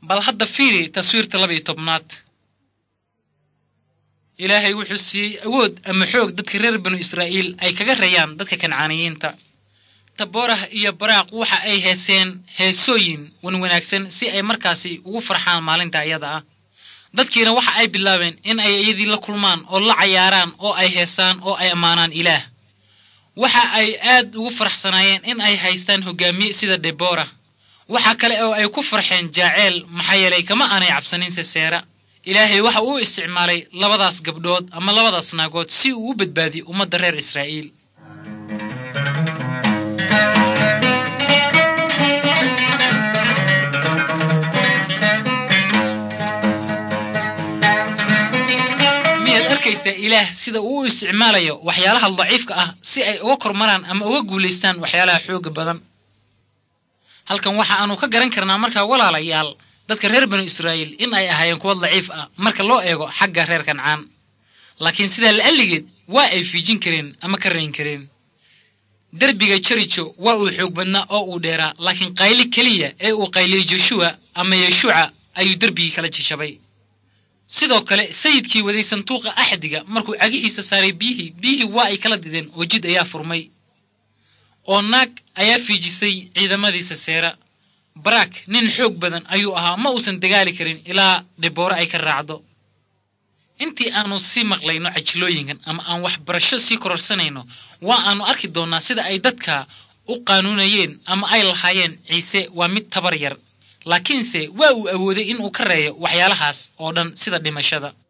bal hadda fiiri taswiirta laba iyo tobnaad ilaahay wuxuu siiyey awood ama xoog dadka reer banu israa'iil ay kaga rayaan dadka kancaaniyiinta taboorah iyo baraaq waxa ay heeseen heesooyin wanwanaagsan si ay markaasi ugu farxaan maalinta iyada ah dadkiina waxa ay bilaabeen in ay iyadii la kulmaan oo la cayaaraan oo ay heesaan oo ay ammaanaan ilaah waxa ay aad ugu faraxsanaayeen in ay haystaan hogaamiye sida debora waxa kale oo ay ku farxeen jaaceel maxaa yeelay kama aanay cabsanin seseera ilaahay waxa uu isticmaalay labadaas gabdhood ama labadaas naagood si uu u badbaadiyo ummadda reer israa'iil miyaad arkaysaa ilaah sida uu u isticmaalayo waxyaalaha daciifka ah si ay uga kormaraan ama uga guulaystaan waxyaalaha xooga badan halkan waxa aanu ka garan karnaa markaa walaalayaal dadka reer banu israa'iil in ay ahaayeen kuwa daciif ah marka loo eego xagga reer kancaan laakiin sidaa la'alligeed waa ay fiijin kareen ama ka rayn kareen derbiga jerijo waa uu xoog badnaa oo uu dheeraa laakiin qayli keliya ee uu qayliyey joshuwa ama yeshuuca ayuu derbigii kala jajabay sidoo kale sayidkii waday sanduuqa axdiga markuu cagihiisa saaray biyihii biyihii waa ay kala dideen oo jid ayaa furmay oo naag ayaa fiijisay ciidamadiisa seera baraak nin xoog badan ayuu ahaa ma uusan dagaali karin ilaa dhiboore ay ka raacdo intii aanu sii maqlayno cajilooyinkan ama aan waxbarasho sii kororsanayno waa aanu arki doonnaa sida ay dadka u qaanuunayeen ama ay lahaayeen ciise waa mid tabar yar laakiinse waa uu awooday inuu ka reeyo waxyaalahaas oo dhan sida dhimashada